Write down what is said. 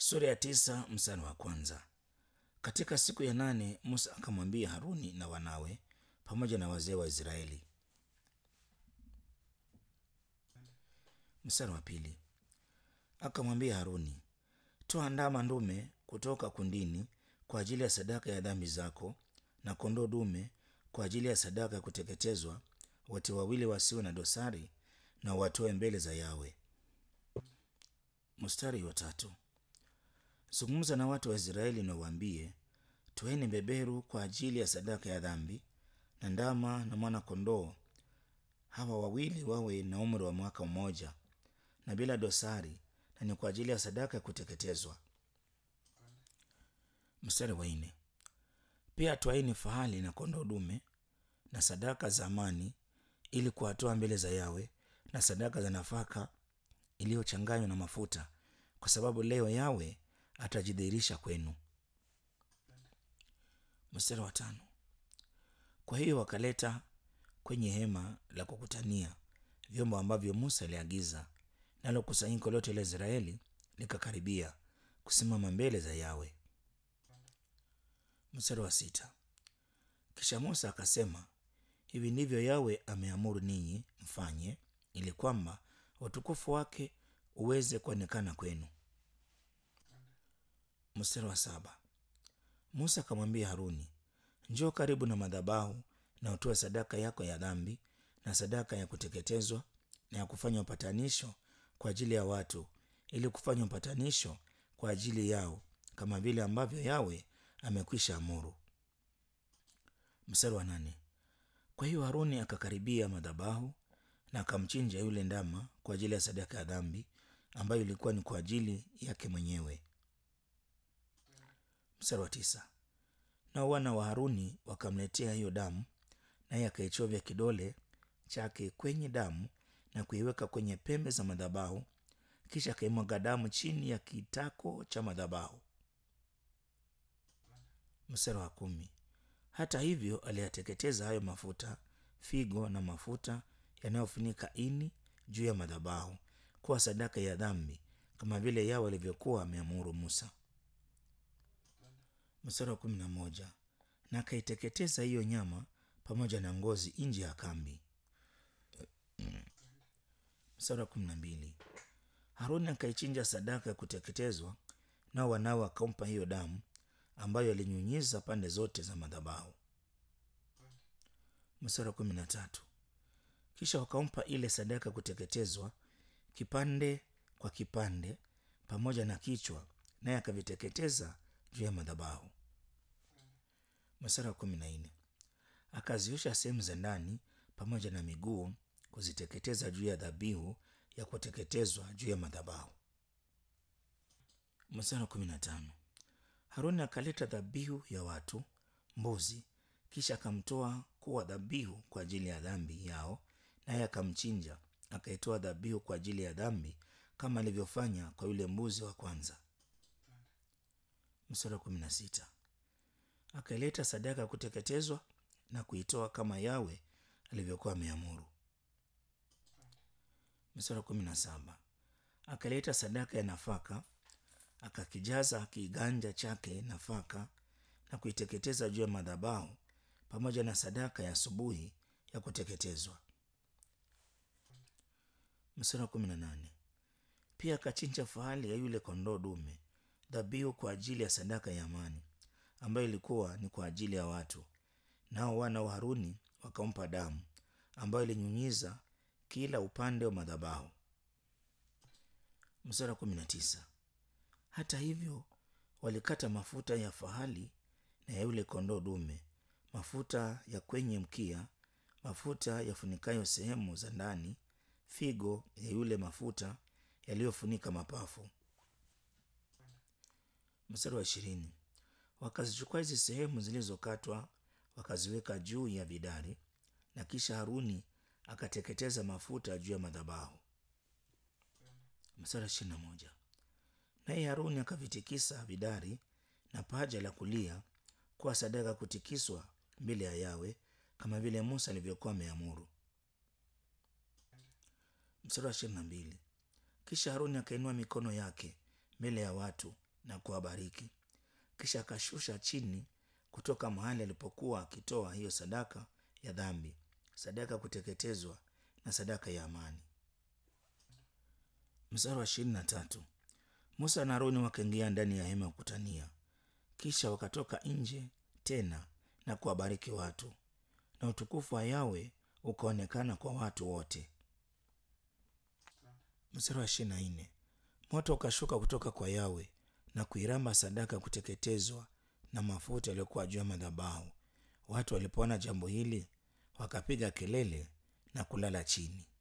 Sura ya tisa mstari wa kwanza. Katika siku ya nane Musa akamwambia Haruni na wanawe pamoja na wazee wa Israeli. Mstari wa pili. Akamwambia Haruni, toa ndama ndume kutoka kundini kwa ajili ya sadaka ya dhambi zako na kondoo dume kwa ajili ya sadaka ya kuteketezwa, wote wawili wasiwe na dosari, na watoe mbele za Yawe. Mstari wa tatu. Zungumza na watu wa Israeli na uwaambie, toeni beberu kwa ajili ya sadaka ya dhambi na ndama na mwana kondoo, hawa wawili wawe na umri wa mwaka mmoja na bila dosari, na ni kwa ajili ya sadaka ya kuteketezwa. Mstari wa nne. Pia twaini fahali na kondoo dume na sadaka za amani, ili kuwatoa mbele za Yawe, na sadaka za nafaka iliyochanganywa na mafuta, kwa sababu leo Yawe atajidhihirisha kwenu. Mstari wa tano. Kwa hiyo wakaleta kwenye hema la kukutania vyombo ambavyo Musa aliagiza, nalo kusanyiko lote la Israeli likakaribia kusimama mbele za Yawe. Mstari wa sita. Kisha Musa akasema, hivi ndivyo Yawe ameamuru ninyi mfanye, ili kwamba utukufu wake uweze kuonekana kwenu. Mstari wa saba. Musa akamwambia Haruni, njoo karibu na madhabahu na utoe sadaka yako ya dhambi na sadaka ya kuteketezwa na ya kufanya upatanisho kwa ajili ya watu, ili kufanya upatanisho kwa ajili yao, kama vile ambavyo Yawe amekwisha amuru. Mstari wa nane. Kwa hiyo Haruni akakaribia madhabahu na akamchinja yule ndama kwa ajili ya sadaka ya dhambi ambayo ilikuwa ni kwa ajili yake mwenyewe. Mstari wa tisa. Nao wana wa Haruni wakamletea hiyo damu, naye akaichovya kidole chake kwenye damu na kuiweka kwenye pembe za madhabahu, kisha akaimwaga damu chini ya kitako cha madhabahu. Mstari wa kumi. Hata hivyo aliyateketeza hayo mafuta, figo na mafuta yanayofunika ini juu ya madhabahu kuwa sadaka ya dhambi, kama vile Yawe alivyokuwa ameamuru Musa. Mstari wa kumi na moja. Na akaiteketeza hiyo nyama pamoja na ngozi nje ya kambi. Mstari wa kumi na mbili. Haruni akaichinja sadaka ya kuteketezwa, nao wanawe wakampa hiyo damu ambayo alinyunyiza pande zote za madhabahu. Mstari wa kumi na tatu. Kisha wakampa ile sadaka ya kuteketezwa kipande kwa kipande pamoja na kichwa, naye akaviteketeza juu ya madhabahu. Mstari wa kumi na nne. Akaziosha sehemu za ndani pamoja na miguu kuziteketeza juu ya dhabihu ya kuteketezwa juu ya madhabahu. Mstari wa kumi na tano. Haruni akaleta dhabihu ya watu mbuzi, kisha akamtoa kuwa dhabihu kwa ajili ya dhambi yao, naye akamchinja, akaitoa dhabihu kwa ajili ya dhambi kama alivyofanya kwa yule mbuzi wa kwanza. Mstari wa kumi na sita. Akaileta sadaka ya kuteketezwa na kuitoa kama Yawe alivyokuwa ameamuru. Mstari wa kumi na saba. Akaleta sadaka ya nafaka akakijaza kiganja chake nafaka na kuiteketeza juu ya madhabahu pamoja na sadaka ya asubuhi ya kuteketezwa. Mstari wa kumi na nane. Pia akachinja fahali ya yule kondoo dume, dhabihu kwa ajili ya sadaka ya amani, ambayo ilikuwa ni kwa ajili ya watu. Nao wana wa Haruni wakampa damu ambayo ilinyunyiza kila upande wa madhabahu. Mstari wa kumi na tisa. Hata hivyo walikata mafuta ya fahali na ya yule kondoo dume, mafuta ya kwenye mkia, mafuta yafunikayo sehemu za ndani, figo ya yule mafuta yaliyofunika mapafu. Mstari wa ishirini. Wakazichukua hizi sehemu zilizokatwa wakaziweka juu ya vidari, na kisha Haruni akateketeza mafuta juu ya madhabahu. Mstari wa ishirini na moja. Naye Haruni akavitikisa vidari na paja la kulia kuwa sadaka kutikiswa mbele ya Yawe kama vile Musa alivyokuwa ameamuru. Mstari wa ishirini na mbili. Kisha Haruni akainua mikono yake mbele ya watu na kuwabariki. Kisha akashusha chini kutoka mahali alipokuwa akitoa hiyo sadaka ya dhambi, sadaka ya kuteketezwa na sadaka ya amani. Mstari wa ishirini na tatu. Musa na Aroni wakaingia ndani ya hema ya kukutania, kisha wakatoka nje tena na kuwabariki watu, na utukufu wa Yawe ukaonekana kwa watu wote. Mstari wa ishirini na nne. Moto ukashuka kutoka kwa Yawe na kuiramba sadaka ya kuteketezwa na mafuta yaliyokuwa juu ya madhabahu. Watu walipoona jambo hili wakapiga kelele na kulala chini.